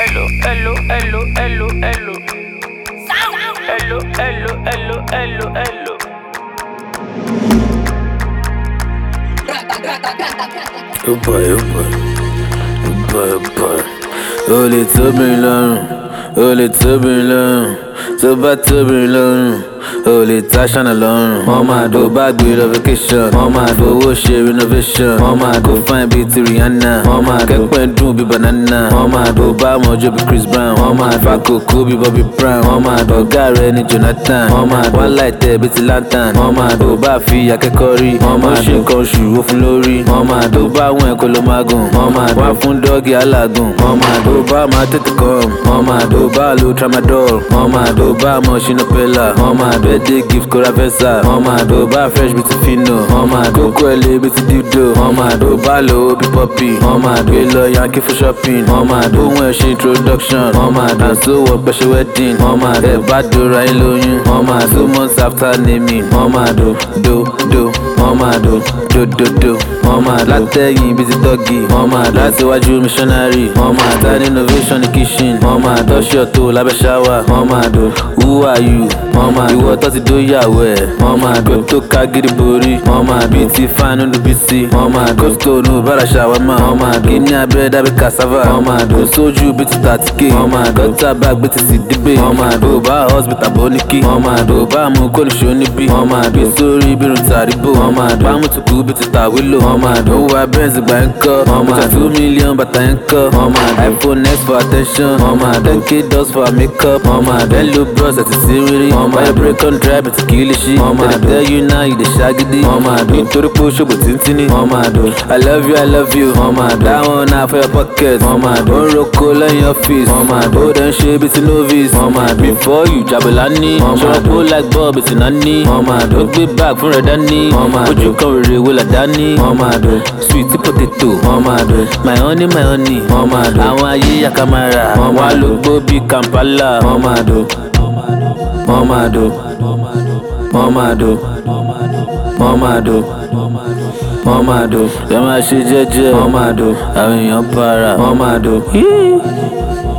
hello, hello, hello, hello, hello. Hello, hello, hello, hello, hello. Oh boy, oh boy, oh boy, oh boy. Ó lè tóbi lọ́rùn, ó lè tóbi lọ́rùn, tó bá tóbi lọ́rùn, ó lè ta ṣáná lọ́rùn. Wọ́n máa dó bá gbé lọ vacation, wọ́n máa fowó ṣe renovation, wọ́n máa kó fine bíi ti Rihanna, wọ́n máa kẹ́pẹ́ dùn bíi banana, wọ́n máa dó bá mọ́jọ́ bíi Chris Brown, wọ́n máa fa kókó bíi Bobby Brown, wọ́n máa dó ọ̀gá rẹ̀ ní Jonathan, wọ́n máa wá láìtẹ́ bíi ti lantern, wọ́n máa dó bá fi akẹ́kọ̀ọ́ rí, wọ́n máa ṣe nǹkan oṣù ó fún lórí, wọ́n máa dó bá àwọn ẹ̀kọ́ ló máa gùn, wọ́n máa wá fún dọ́ọ̀gì alágùn, wọ́n máa dó bá máa tètè kàn, wọ́n máa dó bá lo tramadol, wọ́n máa dó bá mọ̀ ṣínà pẹ́lá, wọ́n máa dó ẹ̀dẹ́ gift kóra fẹ́sà, wọ́n máa dó bá fresh bíi ti fino, wọ́n máa dó kókó ẹ̀ lé bíi ti dildo, wọ́n máa dó bá lo bí pọ́pì, wọ́n máa dó lọ yankee fún shopping, wọ́n máa dó ohun ẹ̀ ṣe introduction, wọ́n máa dó àṣọ wọ pẹ̀ṣẹ̀ wedding, wọ́n máa dó ẹ̀ bá dóra ẹ̀ lóyún, wọ́n máa dó months after naming, wọ́n máa dó do do, wọ́n máa dó do do do, wọ́n máa dó látẹ̀yìn bíi ti dọ́gì, wọ́n máa dó láti iwájú missionary, wọ́n máa dó ní innovation ní kitchen, wọ́n máa dó ṣọ́ọ̀tò lábẹ́ ṣáwà, wọ́n máa dó who are you, wọ́n máa dó ìwọ tó ti dó yàwó ẹ̀, wọ́n máa dó tó ká gidi borí, wọ́n máa dó bíi ti fáánù ló bí sí, wọ́n máa dó kóstó bára ṣàwámà, wọ́n máa dó kíní abẹ́rẹ́ dábí cassava, wọ́n máa dó sójú bíi ti tàtíkè, wọ́n máa dó gọ́tà bag bíi ti sì dígbè, wọ́n máa dó bá hospital bó ní kí, wọ́n máa dó bá mú kóníṣó níbí, wọ́n máa dó sórí bírun tàríbò, wọ́n máa dó bá mú tùkú bíi ti tàwílò, wọ́n máa dó wá benz gbà ń kọ́, wọ́n máa dó two million bàtà ń kọ́, wọ́n máa dó iphone x for attention, wọ́n máa dó k dots for makeup, wọ́n máa dó hello bros àti sírírí, wọ́n máa dó break on drive àti kìlìṣí, wọ́n máa dó tell you now you dey ṣagídí, wọ́n máa dó nítorí pé ó ṣògbò tíntínní, wọ́n máa dó i love you i love you, wọ́n máa dó that one na for your pocket, wọ́n máa dó ó ń roko lẹ́yìn ọ́fíìsì, wọ́n máa dó ó dẹ̀ ń ṣe bíi ti novice, wọ́n máa dó before you jabela ní, ṣọ́ra kó like bob ti náà ní, wọ́n máa dó ó gbé bag fún rẹ̀ dání, wọ́n máa dó ojú kan rere wo là dání, wọ́n máa dó sweet potato, wọ́n máa dó my honey my honey, wọ́n máa dó àwọn ayé yakamara, wọ́n wá ló gbó bíi Kampala, wọ́n máa dó wọ́n máa dó wọ́n máa dó wọ́n máa dó wọ́n máa dó ẹ máa ṣe jẹ́jẹ́ wọ́n máa dó àwọn èèyàn para wọ́n máa dó.